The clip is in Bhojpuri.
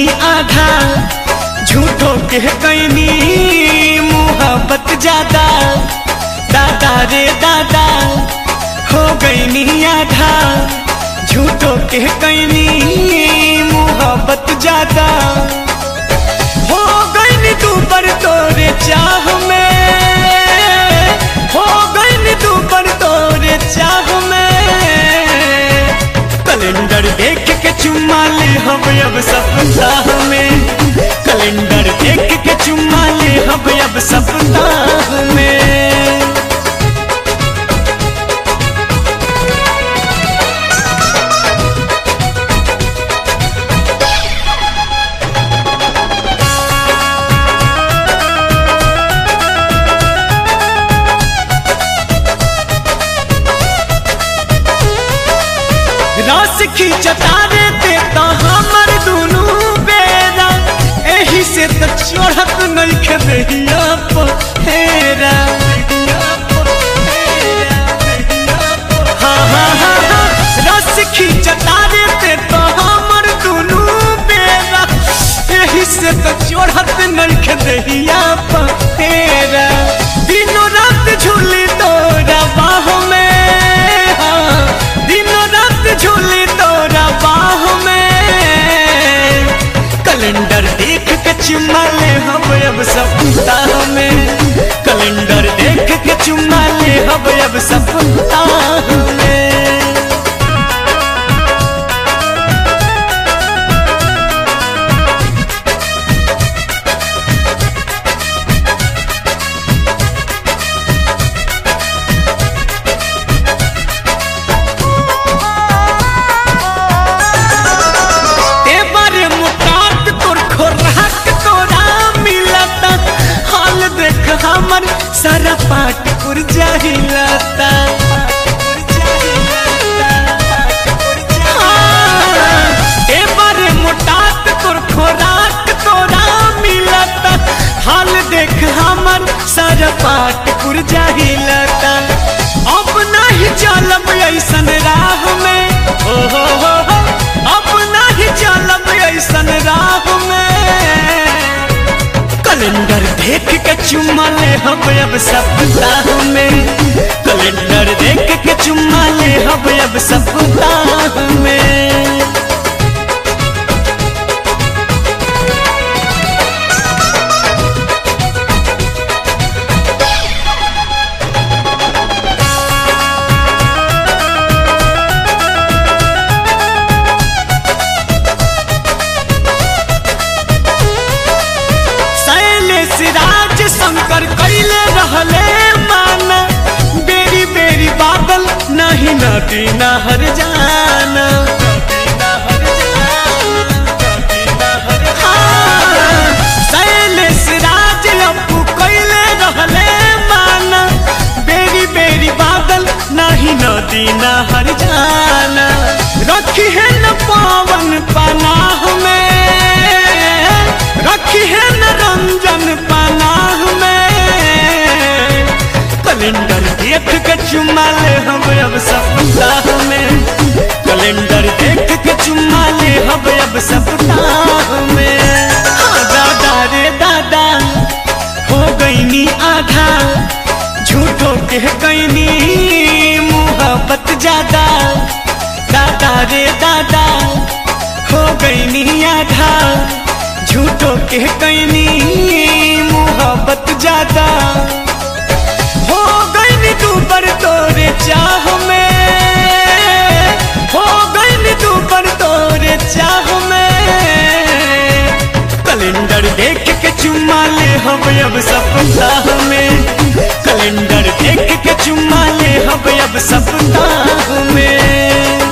गईनी आधा झूठो के कैनी मुहब्बत ज्यादा दादा रे दादा हो गईनी आधा झूठो के कैनी मुहब्बत ज्यादा हो गईनी तू पर तोरे चाह में हो गईनी तू पर तोरे चाह में कैलेंडर देख के चुम्मा ले हम अब सप्ताह में कैलेंडर देख के चुम्मा ले हम अब सप्ताह में रस खींचता रे ते तो हमर दुनू बेरा एही से तो चढ़त नहीं खेदिया पहेरा हाँ हाँ हाँ हाँ रस खींचता रे ते तो हमर दुनू बेरा एही से तो चढ़त नहीं खेदिया पहेरा दिनों रात झूली तोरा बाह में हाँ दिनों रात झूली तोरा बाह में कैलेंडर देख के चुम्मा ले हम अब सप्ताह में कैलेंडर देख के चुम्मा ले हम अब सप्ताह में ते बारे मुकात तोर खोराक तोरा मिलता हाल देख हमर सारा पाट पुर जाहिलता हाँ, ते बारे मुटात तोर खोराक तोरा मिलता हाल देख हमर सारा पाट पुर जाहिलता अब नहीं चलब ऐसन राह में ओ हो हो हो अब नहीं चलब ऐसन राह में कैलेंडर देख के चुम्मा ले हम अब सप्ताह में कैलेंडर देख के चुम्मा ले हम अब सप्ताह में शैलेश राज शंकर कैले रहले माना बेरी बेरी बादल नहीं नदी नहर जाना हाँ, शैलेश राज अप्पू कैले रहले माना बेरी बेरी बादल नहीं नदी नहर जाना रखी है न पावन पनाह में रखी है न रंजन पनाह में कैलेंडर देख के चुम्मा ले हम अब सप्ताह में कैलेंडर देख के चुम्मा ले हम अब सप्ताह में हाँ दादा रे दादा हो गईनी आधा झूठो के गईनी मुहब्बत ज्यादा दादा रे दादा हो गईनी आधा झूठो के कैनी मुहब्बत ज्यादा हो गईनी तू पर तोरे चाह में हो गईनी तू पर तोरे चाह में कैलेंडर देख के चुम्मा ले हम अब सप्ताह में कैलेंडर देख के चुम्मा ले हम अब सप्ताह में